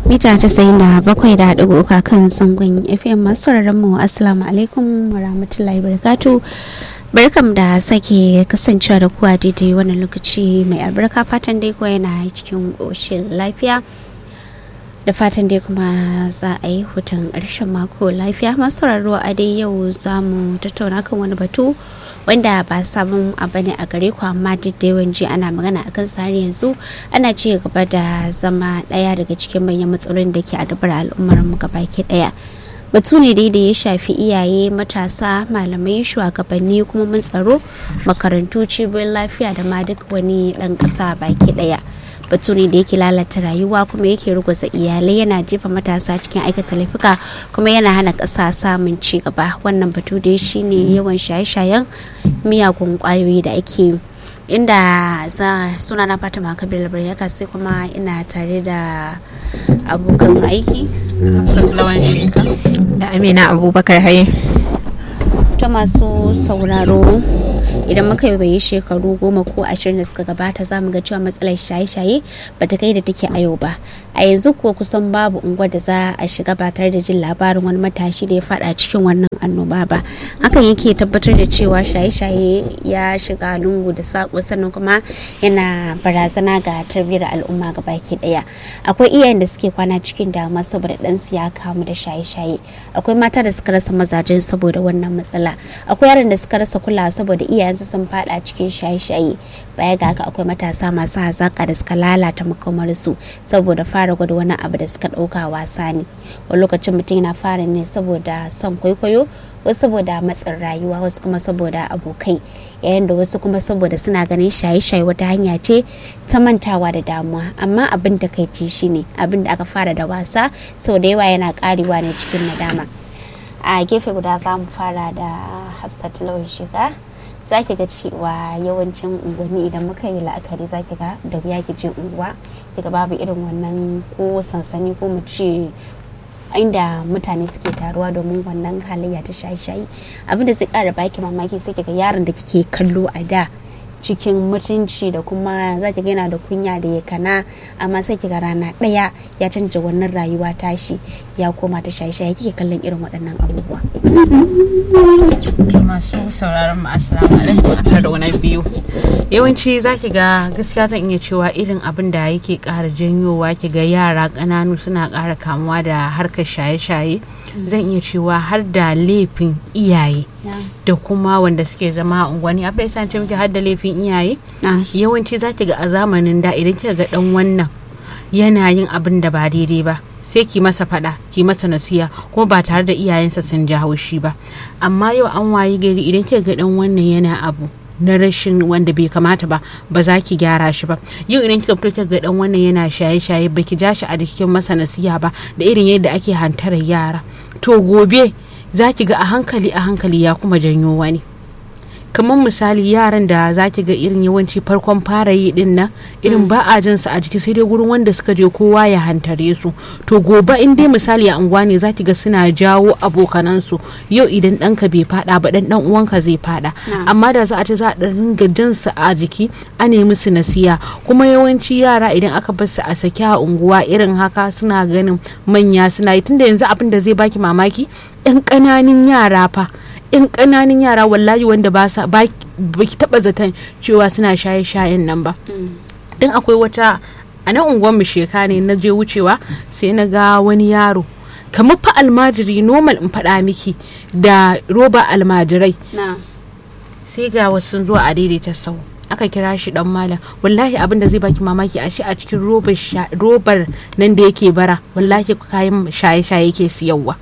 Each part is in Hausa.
mita casa'in da bakwai da ɗigo uka kan zangon fm masu mu assalamu alaikum wa rahmatullahi barakatu barkam da sake kasancewa da kuwa daidai wannan lokaci mai albarka fatan dai kuwa yana cikin ƙoshin lafiya da fatan dai kuma za a yi hutun ƙarshen mako lafiya masu a dai yau za mu tattauna kan wani batu wanda ba sabon abu ne a gare ku amma duk da yawan ji ana magana akan sare yanzu ana ci gaba da zama ɗaya daga cikin manyan matsalolin da ke adabar al'ummar mu gabaki ɗaya batu ne dai da ya shafi iyaye matasa malamai shugabanni kuma mun tsaro makarantu cibiyoyin lafiya da ma duk wani ɗan ƙasa baki ɗaya batu ne da yake lalata rayuwa kuma yake ruguza iyalai yana jefa matasa cikin aikata laifuka kuma yana hana ƙasa samun ci gaba wannan batu dai shine yawan shaye-shayen miyagun ƙwayoyi da ake inda za suna na fatima kabir labaryaka sai kuma ina tare da abokan aiki da amina abubakar haye ta masu sauraro idan muka yi bai shekaru goma ko ashirin da suka gabata za mu ga cewa matsalar shaye-shaye ba ta kai da take a yau ba a yanzu ko kusan babu unguwa da za a shiga ba tare da jin labarin wani matashi da ya fada cikin wannan annoba ba hakan yake tabbatar da cewa shaye-shaye ya shiga lungu da sako sannan kuma yana barazana ga tarbiyyar al'umma ga baki daya akwai iyayen da suke kwana cikin damuwa saboda ɗansu ya kamu da shaye-shaye akwai mata da suka rasa mazajen saboda wannan matsala akwai yaran da suka rasa kulawa saboda iyayensu sun fada cikin shaye-shaye baya ga haka akwai matasa masu hazaka da suka lalata makomarsu saboda fara gwada wani abu da suka ɗauka wasa ne wani lokacin mutum yana fara ne saboda son kwaikwayo wasu saboda matsin rayuwa wasu kuma saboda abokai yayin da wasu kuma saboda suna ganin shaye-shaye wata hanya ce ta mantawa da damuwa amma abin da kai ci shine abin da aka fara da wasa sau da yawa yana karewa ne cikin nadama a gefe guda za mu fara da hafsat lawan shiga za ki ga cewa yawancin unguwanni idan muka yi la'akari za ki ga da wuya ki je unguwa ki ga babu irin wannan ko sansani ko mu ce inda mutane suke taruwa domin wannan halayya ta shaye-shaye abinda zai kara baki mamaki sai ki ga yaron da kike kallo a da cikin mutunci da kuma za ki yana da kunya da ya kana amma sai ki ga rana ɗaya ya canja wannan rayuwa tashi ya koma ta shaye-shaye kike kallon irin waɗannan abubuwa. masu sauraron mu assalamu alaikum a karo na biyu yawanci za ki ga gaskiya zan iya cewa irin abin da yake ƙara janyowa ki ga yara ƙananu suna ƙara kamuwa da harkar shaye-shaye zan iya cewa har da laifin iyaye da kuma wanda suke zama a unguwanni abin da ce miki har da laifin iyaye yawanci za ki ga a zamanin da idan kika ga dan wannan yana yin abin da ba daidai ba sai ki masa fada ki masa nasiya kuma ba tare da iyayensa sun ji haushi ba amma yau an wayi gari idan kika ga dan wannan yana abu na rashin wanda bai kamata ba ba za ki gyara shi ba yau idan kika fito ga dan wannan yana shaye-shaye ba ki ja shi a jikin masa nasiya ba da irin yadda ake hantarar yara to gobe za ki ga a hankali a hankali ya kuma janyo wani kamar misali yaran da za ki ga irin yawanci farkon fara yi din nan irin ba a jinsu a jiki sai dai gurin wanda suka je kowa ya hantare su to gobe in dai misali a unguwa ne za ki ga suna jawo abokanansu yau idan ɗanka bai fada ba dan dan uwanka zai fada amma da za a ce za a ringa jinsu a jiki a nemi su nasiya kuma yawanci yara idan aka bar su a saki a unguwa irin haka suna ganin manya suna yi tunda yanzu abin da zai baki mamaki yan ƙananan yara fa yan ƙananan yara wallahi wanda ba sa ba ki taba zaton cewa suna shaye shayen nan ba dan akwai wata a nan unguwar mu sheka ne na je wucewa sai na ga wani yaro kamar fa almajiri normal in faɗa miki da roba almajirai sai ga wasu sun zo a daidaita sau aka kira shi dan malam wallahi abin da zai baki mamaki a shi a cikin robar nan da yake bara wallahi kayan shaye-shaye yake siyarwa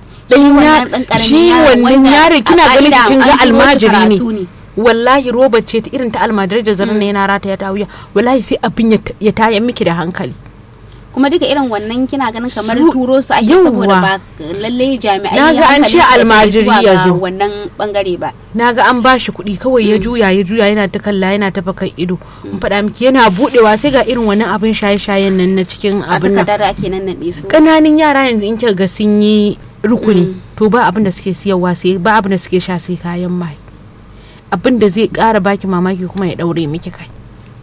shi wannan yaron kina ganin kin ga almajiri ne wallahi robar ce ta irin ta almajirai da zarar yana rata ya ta wuya wallahi sai abin ya taya miki da hankali kuma duka irin wannan kina ganin kamar turo su ake saboda ba lalle jami'ai na ga an ce almajiri ya zo wannan bangare ba na ga an bashi kuɗi kawai ya juya ya juya yana ta kalla yana ta fakan ido in faɗa miki yana budewa sai ga irin wannan abin shaye-shayen nan na cikin abin nan ƙananan yara yanzu in kika ga sun yi rukuni to ba abin da suke siyarwa sai ba abin da suke sha sai kayan mai abin da zai ƙara baki mamaki kuma ya ɗaure miki kai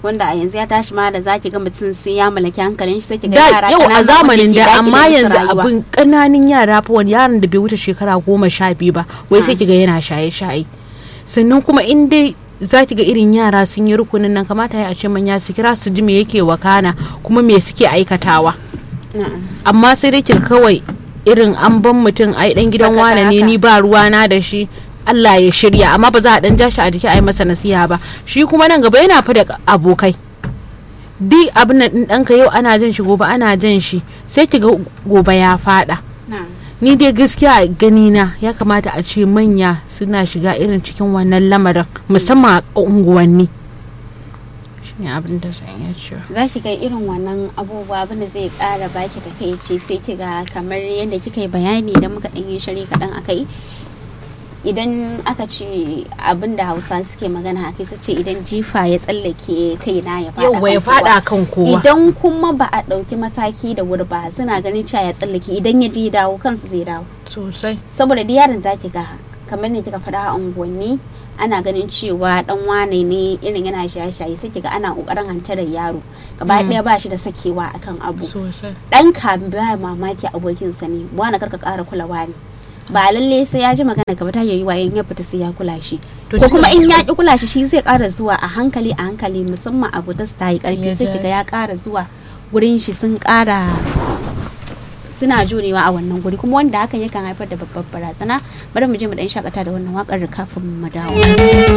wanda a yanzu ya tashi ma da zaki ga mutum sai ya mallaki hankalin shi sai ki ga da yara yau a ƙanana zamanin wanda ke da amma daƙile musu yanzu rayuwa. abin ƙananan yara fa wani yaron da bai wuce shekara goma sha biyu ba wai sai kiga yana shaye-shaye sannan kuma in dai za ki ga irin yara sun yi rukunin nan kamata ya a ce manya su kira su ji me yake wakana kuma me suke aikatawa Na'am. amma sai dai ki kawai irin an ban mutum ai dan gidan Sakaka wane ne haka. ni ba ruwana da shi Allah ya shirya amma ba za a dan jashi a jiki a yi masa nasiha ba shi kuma nan gaba yana fa da abokai duk abin nan din ɗanka yau ana jan shi gobe ana jan shi sai ki ga gobe ya fada Na'am. ni dai gaskiya a gani na ya kamata a ce manya suna shiga irin cikin wannan lamarin musamman a unguwanni shi ne abin da zan iya cewa za ki ga irin wannan abubuwa abin da zai kara baki takaici sai ki ga kamar yadda kika yi bayani idan muka ɗan yi shari kaɗan akai idan aka ce abin da hausa suke magana a kai su ce idan jifa ya tsallake kaina ya faɗa yau ya kan kowa. fada kan kowa idan kuma ba a ɗauki mataki da wuri ba suna ganin cewa ya tsallake idan ya je ya dawo kansu zai dawo sosai saboda da yaron za ki ga kamar ne kika faɗa a unguwanni ana ganin cewa dan wane ne irin yana shaye-shaye sai kiga ana kokarin hantarar yaro gaba ɗaya ba shi da sakewa akan abu sosai dan ka ba mamaki abokinsa ne wani karka ƙara kulawa ne ba lalle sai ya ji magana gaba ta yayi wayan ya fita sai ya kula shi To ko duka- kuma in ya ki kula shi shi zai ƙara zuwa a hankali a hankali musamman abu ta ta yi ƙarfi Ya sai ja kiga ya ƙara zuwa gurin shi sun ƙara suna jurewa a wannan guri kuma wanda hakan yakan haifar da babbar barazana bari mu je mu dan shakata da wannan wakar kafin mu dawo